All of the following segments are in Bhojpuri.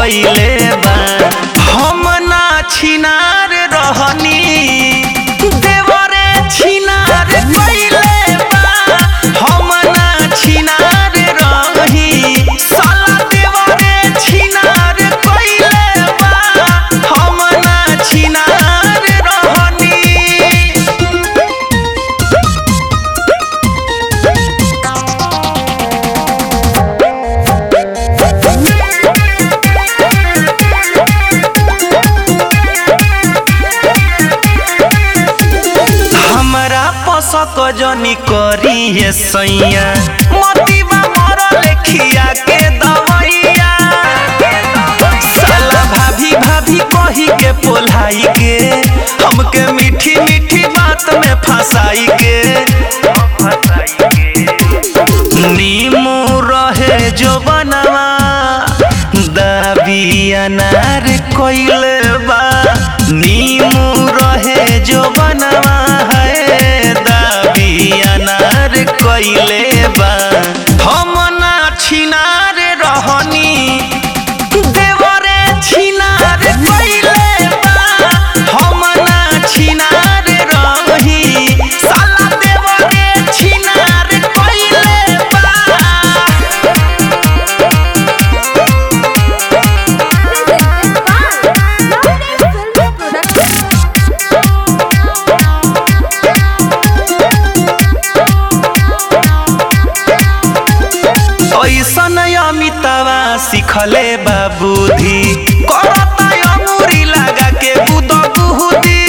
कइले बा हम ना छिनार रहनी देवरे छिनार कइले बा हम ना छिनार रही साला देवरे छिनार कइले बा हम ना छिनार रहनी हमरा पसक जनी करी है सैया मतीबा मर लेखिया के दवैया साला भाभी भाभी कही के पोलाई के हमके मीठी मीठी बात में फंसाई के नीमू रहे जो बनवा दाबी अनार कोइले बा नीमू रहे जो बनवा है दाबी अनार कोइले बा हम ना छिनार रहनी देवरे छिनार कोइले बा हम ना छिनार रही साला देवरे छिनार कोइले बा ऐसन अमितावा सिखले बाबूधी करता अमूरी लगा के बुद बुहुदी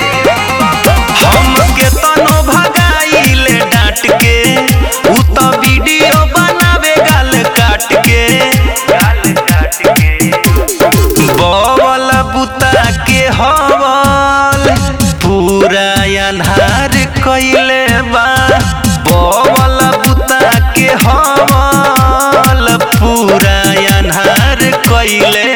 हमके तनो भगाइले डांट के उ त वीडियो बनावे गाल काट के गाल काट के बवल बुता के हवल पूरा अन्हार कइले बा बवल बुता के हवल पूरा अन्हार कइले